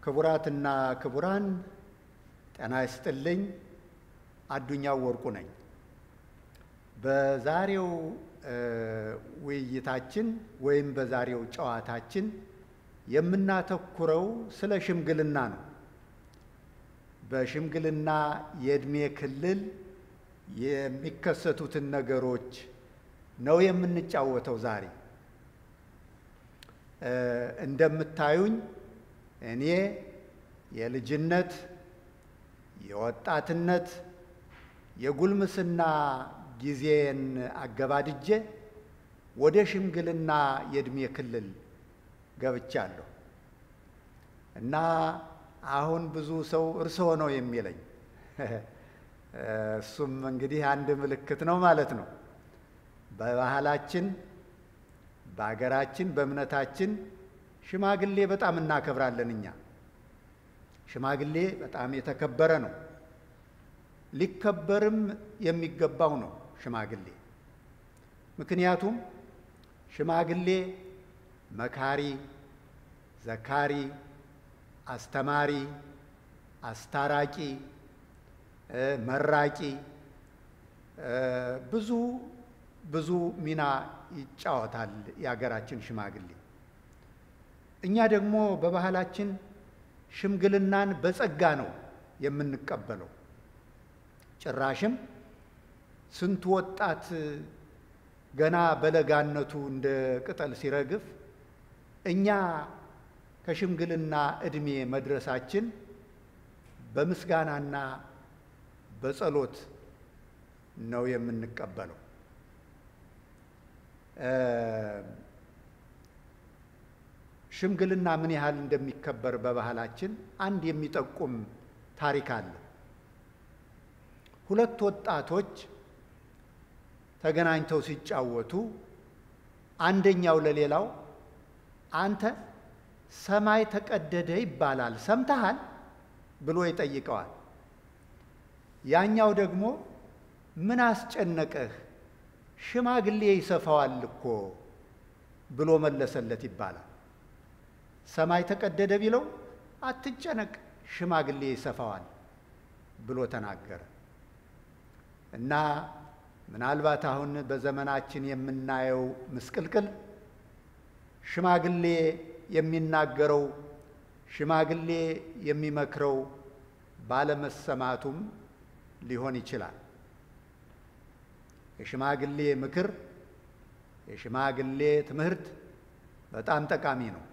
ክቡራትና ክቡራን ጤና ይስጥልኝ። አዱኛው ወርቁ ነኝ። በዛሬው ውይይታችን ወይም በዛሬው ጨዋታችን የምናተኩረው ስለ ሽምግልና ነው። በሽምግልና የዕድሜ ክልል የሚከሰቱትን ነገሮች ነው የምንጫወተው ዛሬ። እንደምታዩኝ እኔ የልጅነት፣ የወጣትነት፣ የጉልምስና ጊዜን አገባድጄ ወደ ሽምግልና የዕድሜ ክልል ገብቻለሁ እና አሁን ብዙ ሰው እርስዎ ነው የሚለኝ። እሱም እንግዲህ አንድ ምልክት ነው ማለት ነው። በባህላችን፣ በአገራችን፣ በእምነታችን ሽማግሌ በጣም እናከብራለን። እኛ ሽማግሌ በጣም የተከበረ ነው፣ ሊከበርም የሚገባው ነው ሽማግሌ። ምክንያቱም ሽማግሌ መካሪ፣ ዘካሪ፣ አስተማሪ፣ አስታራቂ፣ መራቂ ብዙ ብዙ ሚና ይጫወታል የሀገራችን ሽማግሌ። እኛ ደግሞ በባህላችን ሽምግልናን በጸጋ ነው የምንቀበለው። ጭራሽም ስንቱ ወጣት ገና በለጋነቱ እንደ ቅጠል ሲረግፍ እኛ ከሽምግልና ዕድሜ መድረሳችን በምስጋናና በጸሎት ነው የምንቀበለው። ሽምግልና ምን ያህል እንደሚከበር በባህላችን አንድ የሚጠቁም ታሪክ አለ። ሁለት ወጣቶች ተገናኝተው ሲጫወቱ አንደኛው ለሌላው አንተ ሰማይ ተቀደደ ይባላል ሰምተሃል ብሎ ይጠይቀዋል። ያኛው ደግሞ ምን አስጨነቀህ ሽማግሌ ይሰፋዋል እኮ ብሎ መለሰለት ይባላል። ሰማይ ተቀደደ ቢለው አትጨነቅ ሽማግሌ ይሰፋዋል ብሎ ተናገረ እና ምናልባት አሁን በዘመናችን የምናየው ምስቅልቅል ሽማግሌ የሚናገረው ሽማግሌ የሚመክረው ባለመሰማቱም ሊሆን ይችላል። የሽማግሌ ምክር፣ የሽማግሌ ትምህርት በጣም ጠቃሚ ነው።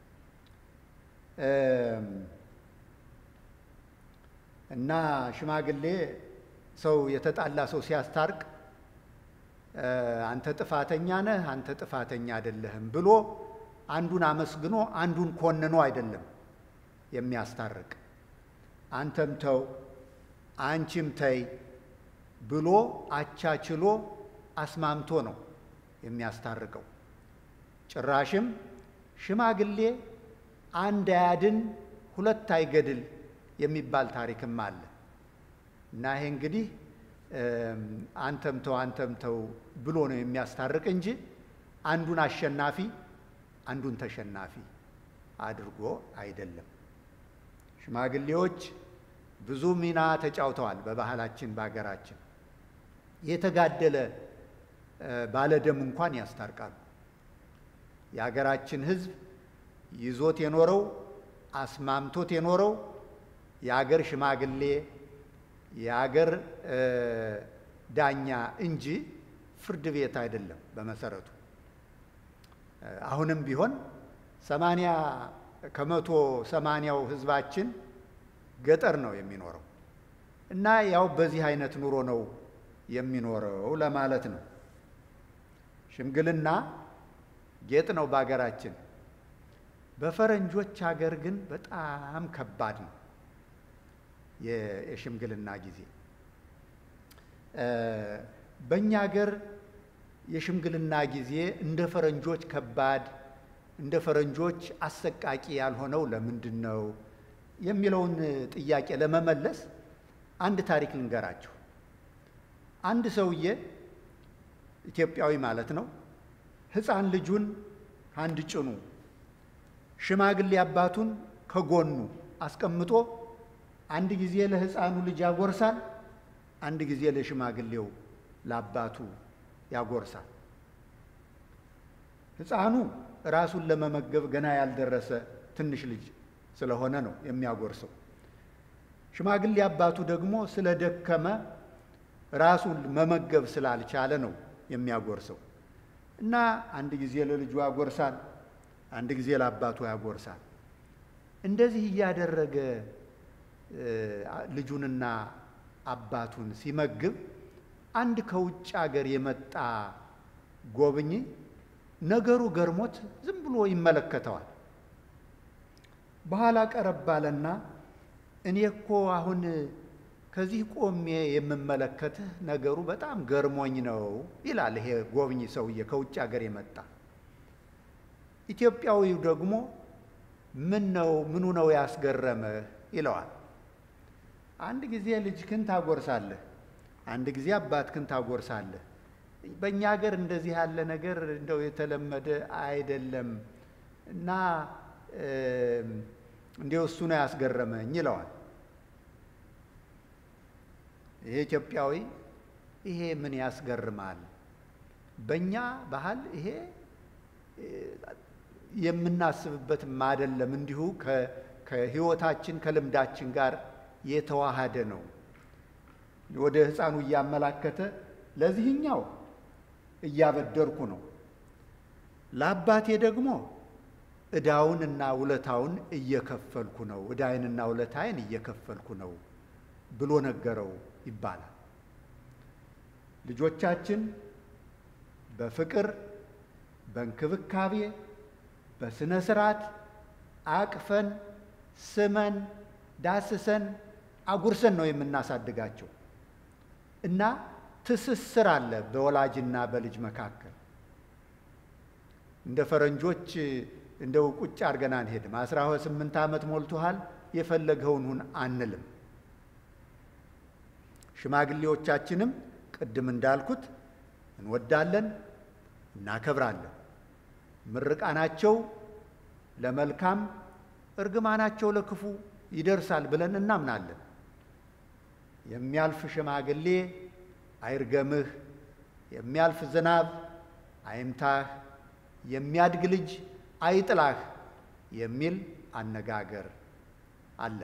እና ሽማግሌ ሰው የተጣላ ሰው ሲያስታርቅ አንተ ጥፋተኛ ነህ፣ አንተ ጥፋተኛ አይደለህም ብሎ አንዱን አመስግኖ አንዱን ኮንኖ አይደለም የሚያስታርቅ። አንተም ተው አንቺም ተይ ብሎ አቻችሎ አስማምቶ ነው የሚያስታርቀው። ጭራሽም ሽማግሌ አንድ አያድን ሁለት አይገድል የሚባል ታሪክም አለ እና ይሄ እንግዲህ አንተም ተው አንተም ተው ብሎ ነው የሚያስታርቅ እንጂ አንዱን አሸናፊ አንዱን ተሸናፊ አድርጎ አይደለም። ሽማግሌዎች ብዙ ሚና ተጫውተዋል በባህላችን በሀገራችን። የተጋደለ ባለደም እንኳን ያስታርቃሉ። የሀገራችን ሕዝብ ይዞት የኖረው አስማምቶት የኖረው የአገር ሽማግሌ የአገር ዳኛ እንጂ ፍርድ ቤት አይደለም በመሰረቱ። አሁንም ቢሆን ሰማንያ ከመቶ ሰማንያው ህዝባችን ገጠር ነው የሚኖረው እና ያው በዚህ አይነት ኑሮ ነው የሚኖረው ለማለት ነው። ሽምግልና ጌጥ ነው በሀገራችን። በፈረንጆች ሀገር ግን በጣም ከባድ ነው የሽምግልና ጊዜ። በእኛ ሀገር የሽምግልና ጊዜ እንደ ፈረንጆች ከባድ እንደ ፈረንጆች አሰቃቂ ያልሆነው ለምንድን ነው የሚለውን ጥያቄ ለመመለስ አንድ ታሪክ ልንገራችሁ። አንድ ሰውዬ ኢትዮጵያዊ ማለት ነው ሕፃን ልጁን አንድ ጭኑ ሽማግሌ አባቱን ከጎኑ አስቀምጦ አንድ ጊዜ ለሕፃኑ ልጅ ያጎርሳል፣ አንድ ጊዜ ለሽማግሌው ለአባቱ ያጎርሳል። ሕፃኑ ራሱን ለመመገብ ገና ያልደረሰ ትንሽ ልጅ ስለሆነ ነው የሚያጎርሰው። ሽማግሌ አባቱ ደግሞ ስለደከመ ራሱን መመገብ ስላልቻለ ነው የሚያጎርሰው እና አንድ ጊዜ ለልጁ ያጎርሳል፣ አንድ ጊዜ ለአባቱ ያጎርሳል። እንደዚህ እያደረገ ልጁንና አባቱን ሲመግብ አንድ ከውጭ አገር የመጣ ጎብኚ ነገሩ ገርሞት ዝም ብሎ ይመለከተዋል። በኋላ ቀረብ አለና እኔ እኮ አሁን ከዚህ ቆሜ የምመለከትህ ነገሩ በጣም ገርሞኝ ነው ይላል። ይሄ ጎብኚ ሰውዬ ከውጭ ሀገር የመጣ ኢትዮጵያዊው ደግሞ ምን ነው ምኑ ነው ያስገረመህ ይለዋል። አንድ ጊዜ ልጅህን ታጎርሳለህ፣ አንድ ጊዜ አባትህን ታጎርሳለህ። በእኛ ሀገር እንደዚህ ያለ ነገር እንደው የተለመደ አይደለም እና እንዲው እሱ ነው ያስገረመኝ ይለዋል። ይሄ ኢትዮጵያዊ ይሄ ምን ያስገርማል? በእኛ ባህል ይሄ የምናስብበትም አይደለም፣ እንዲሁ ከሕይወታችን ከልምዳችን ጋር የተዋሃደ ነው። ወደ ሕፃኑ እያመላከተ ለዚህኛው እያበደርኩ ነው፣ ለአባቴ ደግሞ ዕዳውን እና ውለታውን እየከፈልኩ ነው፣ ዕዳይንና ውለታይን እየከፈልኩ ነው ብሎ ነገረው ይባላል። ልጆቻችን በፍቅር በእንክብካቤ በስነ ስርዓት አቅፈን ስመን ዳስሰን አጉርሰን ነው የምናሳድጋቸው እና ትስስር አለ በወላጅና በልጅ መካከል። እንደ ፈረንጆች እንደው ቁጭ አድርገን አንሄድም። አስራ ስምንት ዓመት ሞልቶሃል የፈለገውን ሁን አንልም። ሽማግሌዎቻችንም ቅድም እንዳልኩት እንወዳለን፣ እናከብራለን። ምርቃናቸው ለመልካም እርግማናቸው ለክፉ ይደርሳል ብለን እናምናለን። የሚያልፍ ሽማግሌ አይርገምህ፣ የሚያልፍ ዝናብ አይምታህ፣ የሚያድግ ልጅ አይጥላህ የሚል አነጋገር አለ።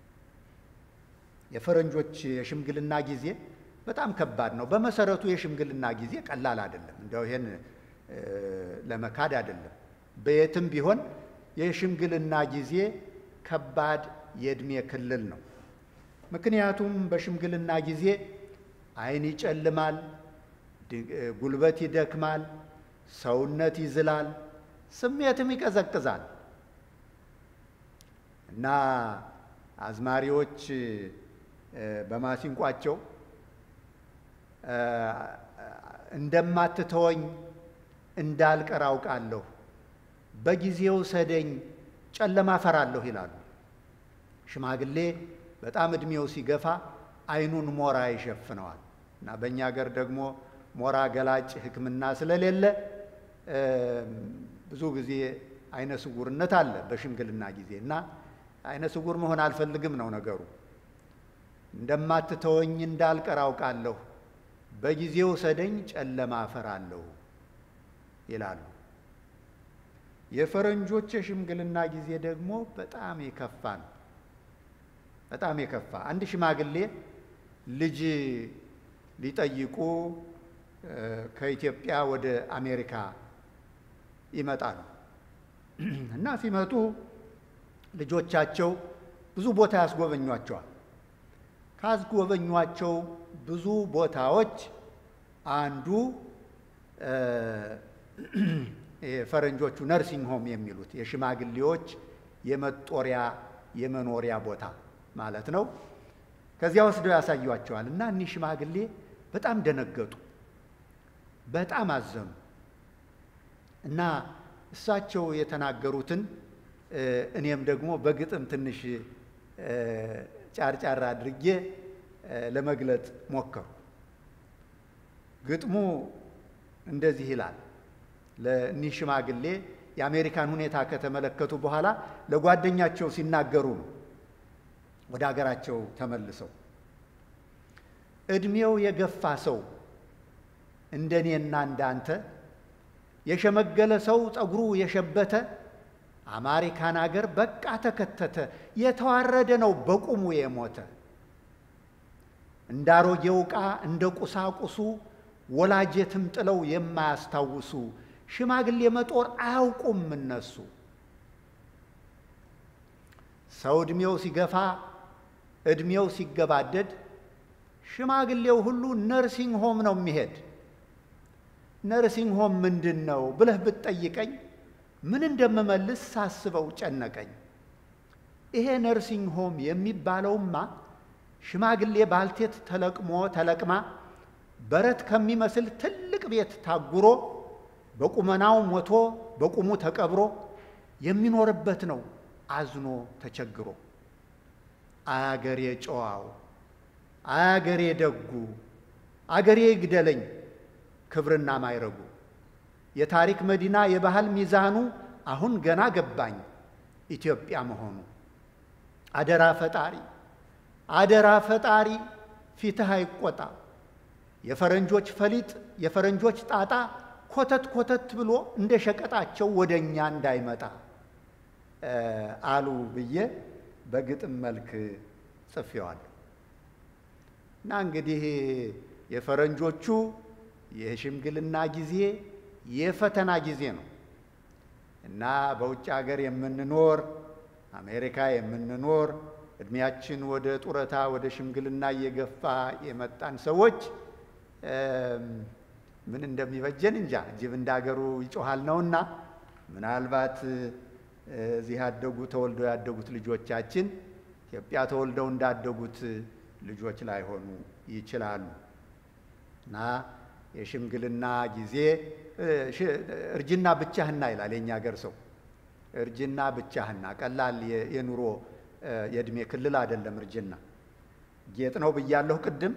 የፈረንጆች የሽምግልና ጊዜ በጣም ከባድ ነው። በመሰረቱ የሽምግልና ጊዜ ቀላል አይደለም። እንዲያው ይሄን ለመካድ አይደለም። በየትም ቢሆን የሽምግልና ጊዜ ከባድ የዕድሜ ክልል ነው። ምክንያቱም በሽምግልና ጊዜ ዓይን ይጨልማል፣ ጉልበት ይደክማል፣ ሰውነት ይዝላል፣ ስሜትም ይቀዘቅዛል እና አዝማሪዎች በማሲንቋቸው እንደማትተወኝ እንዳልቀር አውቃለሁ፣ በጊዜው ሰደኝ ጨለማ ፈራለሁ ይላሉ። ሽማግሌ በጣም ዕድሜው ሲገፋ ዓይኑን ሞራ ይሸፍነዋል እና በእኛ ሀገር ደግሞ ሞራ ገላጭ ሕክምና ስለሌለ ብዙ ጊዜ አይነ ስውርነት አለ በሽምግልና ጊዜ እና አይነ ስውር መሆን አልፈልግም ነው ነገሩ። እንደማትተወኝ እንዳልቀር አውቃለሁ፣ በጊዜው ሰደኝ ጨለማ እፈራለሁ ይላሉ። የፈረንጆች የሽምግልና ጊዜ ደግሞ በጣም የከፋ ነው። በጣም የከፋ አንድ ሽማግሌ ልጅ ሊጠይቁ ከኢትዮጵያ ወደ አሜሪካ ይመጣሉ እና ሲመጡ ልጆቻቸው ብዙ ቦታ ያስጎበኟቸዋል። ካስጎበኟቸው ብዙ ቦታዎች አንዱ ፈረንጆቹ ነርሲንግ ሆም የሚሉት የሽማግሌዎች የመጦሪያ የመኖሪያ ቦታ ማለት ነው። ከዚያ ወስደው ያሳዩቸዋል እና እኒህ ሽማግሌ በጣም ደነገጡ፣ በጣም አዘኑ እና እሳቸው የተናገሩትን እኔም ደግሞ በግጥም ትንሽ ጫርጫር አድርጌ ለመግለጥ ሞከሩ። ግጥሙ እንደዚህ ይላል። ለእኒህ ሽማግሌ የአሜሪካን ሁኔታ ከተመለከቱ በኋላ ለጓደኛቸው ሲናገሩ ነው ወደ አገራቸው ተመልሰው ዕድሜው የገፋ ሰው እንደኔና እንዳንተ የሸመገለ ሰው ጠጉሩ የሸበተ አሜሪካን አገር በቃ ተከተተ፣ የተዋረደ ነው በቁሙ የሞተ እንደ አሮጌው ዕቃ እንደ ቁሳቁሱ ወላጀትም ጥለው የማያስታውሱ ሽማግሌ መጦር አያውቁም እነሱ። ሰው ዕድሜው ሲገፋ ዕድሜው ሲገባደድ ሽማግሌው ሁሉ ነርሲንግ ሆም ነው የሚሄድ። ነርሲንግ ሆም ምንድን ነው ብለህ ብትጠይቀኝ ምን እንደምመልስ ሳስበው ጨነቀኝ። ይሄ ነርሲንግ ሆም የሚባለውማ ሽማግሌ ባልቴት ተለቅሞ ተለቅማ በረት ከሚመስል ትልቅ ቤት ታጉሮ በቁመናው ሞቶ በቁሙ ተቀብሮ የሚኖርበት ነው አዝኖ ተቸግሮ። አገሬ ጨዋው፣ አገሬ ደጉ፣ አገሬ ይግደለኝ ክብርና ማይረጉ የታሪክ መዲና የባህል ሚዛኑ አሁን ገና ገባኝ ኢትዮጵያ መሆኑ። አደራ ፈጣሪ አደራ ፈጣሪ ፊትህ አይቆጣ፣ የፈረንጆች ፈሊጥ የፈረንጆች ጣጣ ኮተት ኮተት ብሎ እንደ ሸቀጣቸው ወደ እኛ እንዳይመጣ አሉ ብዬ በግጥም መልክ ጽፌዋለሁ። እና እንግዲህ የፈረንጆቹ የሽምግልና ጊዜ የፈተና ጊዜ ነው እና በውጭ ሀገር የምንኖር አሜሪካ የምንኖር እድሜያችን ወደ ጡረታ ወደ ሽምግልና እየገፋ የመጣን ሰዎች ምን እንደሚበጀን እንጃ። ጅብ እንዳገሩ ይጮሃል ነውና ምናልባት እዚህ ያደጉ ተወልደው ያደጉት ልጆቻችን ኢትዮጵያ ተወልደው እንዳደጉት ልጆች ላይሆኑ ይችላሉ እና የሽምግልና ጊዜ እርጅና ብቻህና ይላል የእኛ ሀገር ሰው። እርጅና ብቻህና ቀላል የኑሮ የእድሜ ክልል አይደለም። እርጅና ጌጥ ነው ብያለሁ ቅድም።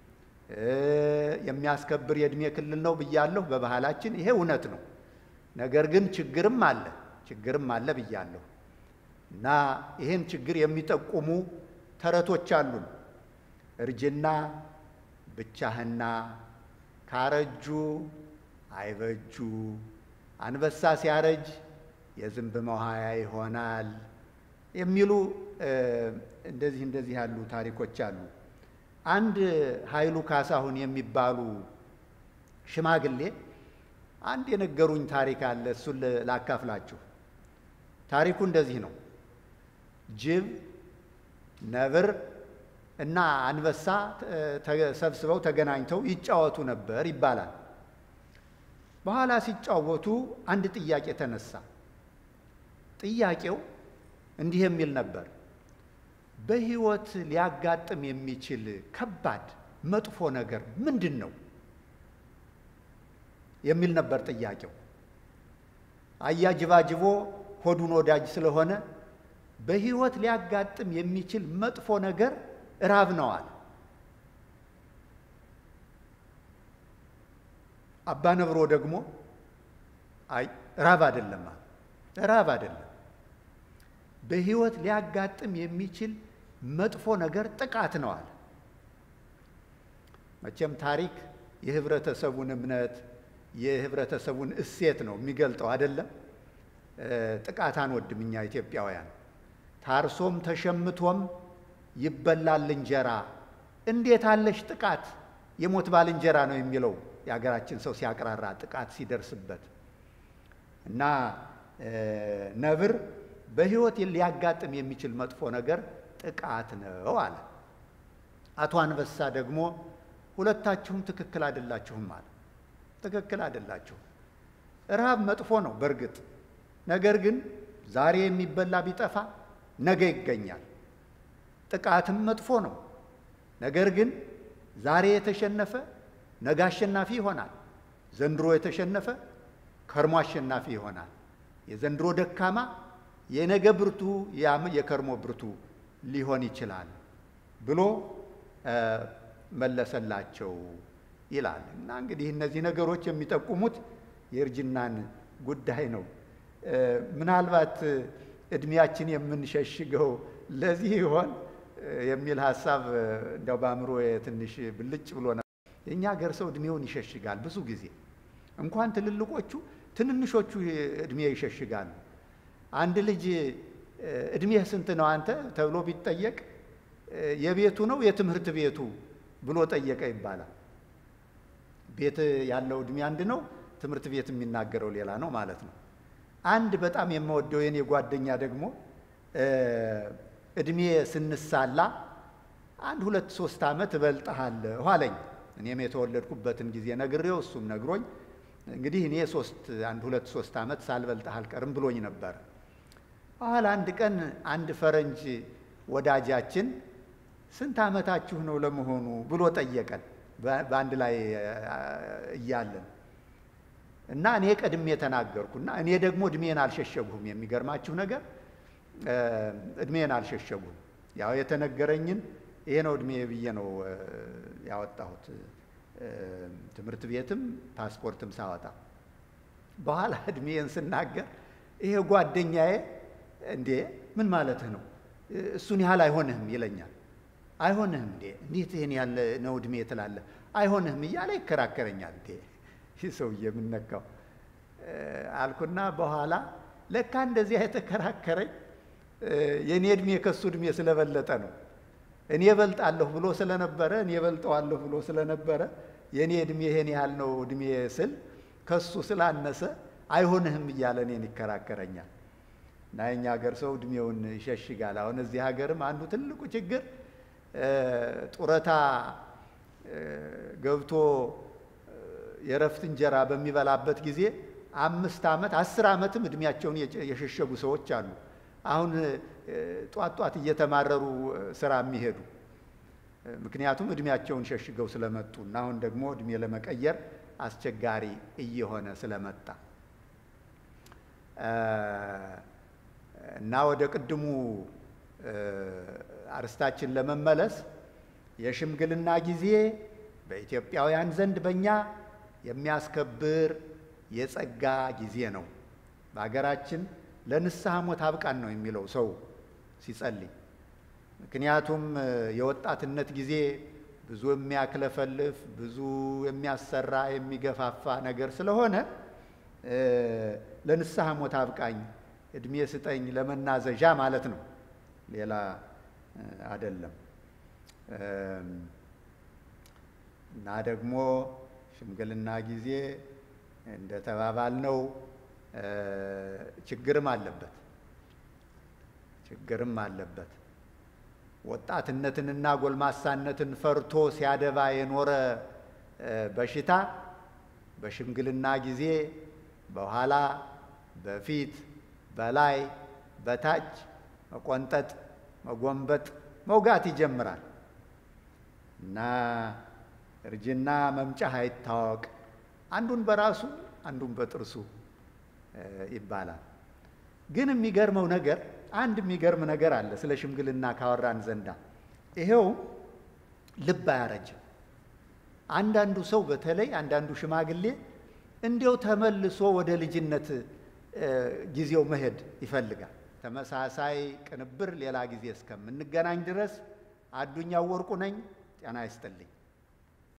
የሚያስከብር የእድሜ ክልል ነው ብያለሁ በባህላችን። ይሄ እውነት ነው። ነገር ግን ችግርም አለ ችግርም አለ ብያለሁ እና ይህን ችግር የሚጠቁሙ ተረቶች አሉን። እርጅና ብቻህና ካረጁ አይበጁ፣ አንበሳ ሲያረጅ የዝንብ መዋያ ይሆናል የሚሉ እንደዚህ እንደዚህ ያሉ ታሪኮች አሉ። አንድ ኃይሉ ካሳሁን የሚባሉ ሽማግሌ አንድ የነገሩኝ ታሪክ አለ። እሱን ላካፍላችሁ። ታሪኩ እንደዚህ ነው። ጅብ፣ ነብር እና አንበሳ ተሰብስበው ተገናኝተው ይጫወቱ ነበር ይባላል። በኋላ ሲጫወቱ አንድ ጥያቄ ተነሳ። ጥያቄው እንዲህ የሚል ነበር። በሕይወት ሊያጋጥም የሚችል ከባድ መጥፎ ነገር ምንድን ነው የሚል ነበር ጥያቄው። አያጅባጅቦ ሆዱን ወዳጅ ስለሆነ በሕይወት ሊያጋጥም የሚችል መጥፎ ነገር ራብ ነው አለ። አባ ነብሮ ደግሞ አይ ራብ አይደለም አለ። ራብ አይደለም፣ በሕይወት ሊያጋጥም የሚችል መጥፎ ነገር ጥቃት ነው አለ። መቼም ታሪክ የህብረተሰቡን እምነት የህብረተሰቡን እሴት ነው የሚገልጠው አይደለም። ጥቃት አንወድም እኛ ኢትዮጵያውያን። ታርሶም ተሸምቶም ይበላል እንጀራ፣ እንዴት አለሽ ጥቃት የሞት ባልንጀራ ነው የሚለው የሀገራችን ሰው ሲያቅራራ ጥቃት ሲደርስበት እና ነብር በሕይወት ሊያጋጥም የሚችል መጥፎ ነገር ጥቃት ነው አለ። አቶ አንበሳ ደግሞ ሁለታችሁም ትክክል አይደላችሁም አለ። ትክክል አይደላችሁም። ረሃብ መጥፎ ነው በእርግጥ ነገር ግን ዛሬ የሚበላ ቢጠፋ ነገ ይገኛል። ጥቃትም መጥፎ ነው ነገር ግን ዛሬ የተሸነፈ ነገ አሸናፊ ይሆናል። ዘንድሮ የተሸነፈ ከርሞ አሸናፊ ይሆናል። የዘንድሮ ደካማ የነገ ብርቱ የከርሞ ብርቱ ሊሆን ይችላል ብሎ መለሰላቸው ይላል። እና እንግዲህ እነዚህ ነገሮች የሚጠቁሙት የእርጅናን ጉዳይ ነው። ምናልባት እድሜያችን የምንሸሽገው ለዚህ ይሆን የሚል ሀሳብ እንዲያው በአእምሮ ትንሽ ብልጭ ብሎ ነበር። የእኛ ሀገር ሰው እድሜውን ይሸሽጋል ብዙ ጊዜ እንኳን ትልልቆቹ ትንንሾቹ እድሜ ይሸሽጋሉ። አንድ ልጅ እድሜህ ስንት ነው አንተ ተብሎ ቢጠየቅ የቤቱ ነው የትምህርት ቤቱ ብሎ ጠየቀ ይባላል። ቤት ያለው እድሜ አንድ ነው፣ ትምህርት ቤት የሚናገረው ሌላ ነው ማለት ነው። አንድ በጣም የምወደው የኔ ጓደኛ ደግሞ እድሜ ስንሳላ አንድ ሁለት ሶስት ዓመት እበልጥሃለሁ አለኝ። እኔም የተወለድኩበትን ጊዜ ነግሬው እሱም ነግሮኝ እንግዲህ እኔ ሶስት አንድ ሁለት ሶስት ዓመት ሳልበልጥህ አልቀርም ብሎኝ ነበር። በኋላ አንድ ቀን አንድ ፈረንጅ ወዳጃችን ስንት ዓመታችሁ ነው ለመሆኑ ብሎ ጠየቀን በአንድ ላይ እያለን እና እኔ ቀድሜ ተናገርኩና እኔ ደግሞ እድሜን አልሸሸጉም። የሚገርማችሁ ነገር እድሜን አልሸሸጉም። ያው የተነገረኝን ይሄ ነው እድሜ ብዬ ነው ያወጣሁት። ትምህርት ቤትም ፓስፖርትም ሳወጣ በኋላ እድሜን ስናገር ይሄ ጓደኛዬ እንዴ ምን ማለትህ ነው? እሱን ያህል አይሆንህም ይለኛል። አይሆንህም እንዴ እንዴት ይህን ያለ ነው እድሜ ትላለህ? አይሆንህም እያለ ይከራከረኛል። እንዴ ይህ ሰውዬ የምነካው አልኩና በኋላ ለካ እንደዚያ የተከራከረኝ የእኔ እድሜ ከሱ እድሜ ስለበለጠ ነው። እኔ እበልጣለሁ ብሎ ስለነበረ እኔ እበልጠዋለሁ ብሎ ስለነበረ የእኔ እድሜ ይሄን ያህል ነው እድሜ ስል ከሱ ስላነሰ አይሆንህም እያለ እኔን ይከራከረኛል። እና የኛ ሀገር ሰው እድሜውን ይሸሽጋል። አሁን እዚህ ሀገርም አንዱ ትልቁ ችግር ጡረታ ገብቶ የእረፍት እንጀራ በሚበላበት ጊዜ አምስት ዓመት አስር ዓመትም እድሜያቸውን የሸሸጉ ሰዎች አሉ። አሁን ጧት ጧት እየተማረሩ ስራ የሚሄዱ ምክንያቱም እድሜያቸውን ሸሽገው ስለመጡ እና አሁን ደግሞ እድሜ ለመቀየር አስቸጋሪ እየሆነ ስለመጣ እና ወደ ቅድሙ አርስታችን ለመመለስ የሽምግልና ጊዜ በኢትዮጵያውያን ዘንድ በእኛ የሚያስከብር የጸጋ ጊዜ ነው። በሀገራችን ለንስሐ ሞት አብቃን ነው የሚለው ሰው ሲጸልይ። ምክንያቱም የወጣትነት ጊዜ ብዙ የሚያክለፈልፍ ብዙ የሚያሰራ የሚገፋፋ ነገር ስለሆነ ለንስሐ ሞት አብቃኝ፣ እድሜ ስጠኝ ለመናዘዣ ማለት ነው፣ ሌላ አይደለም። እና ደግሞ ሽምግልና ጊዜ እንደተባባልነው ችግርም አለበት ችግርም አለበት። ወጣትነትንና ጎልማሳነትን ፈርቶ ሲያደባ የኖረ በሽታ በሽምግልና ጊዜ በኋላ፣ በፊት፣ በላይ፣ በታች መቆንጠጥ፣ መጎንበጥ፣ መውጋት ይጀምራል እና እርጅና መምጫህ አይታወቅ፣ አንዱን በራሱ አንዱን በጥርሱ ይባላል። ግን የሚገርመው ነገር አንድ የሚገርም ነገር አለ ስለ ሽምግልና ካወራን ዘንዳ ይሄውም ልብ አያረጅም። አንዳንዱ ሰው በተለይ አንዳንዱ ሽማግሌ እንዲያው ተመልሶ ወደ ልጅነት ጊዜው መሄድ ይፈልጋል። ተመሳሳይ ቅንብር ሌላ ጊዜ እስከምንገናኝ ድረስ አዱኛው ወርቁ ነኝ። ጤና ይስጥልኝ።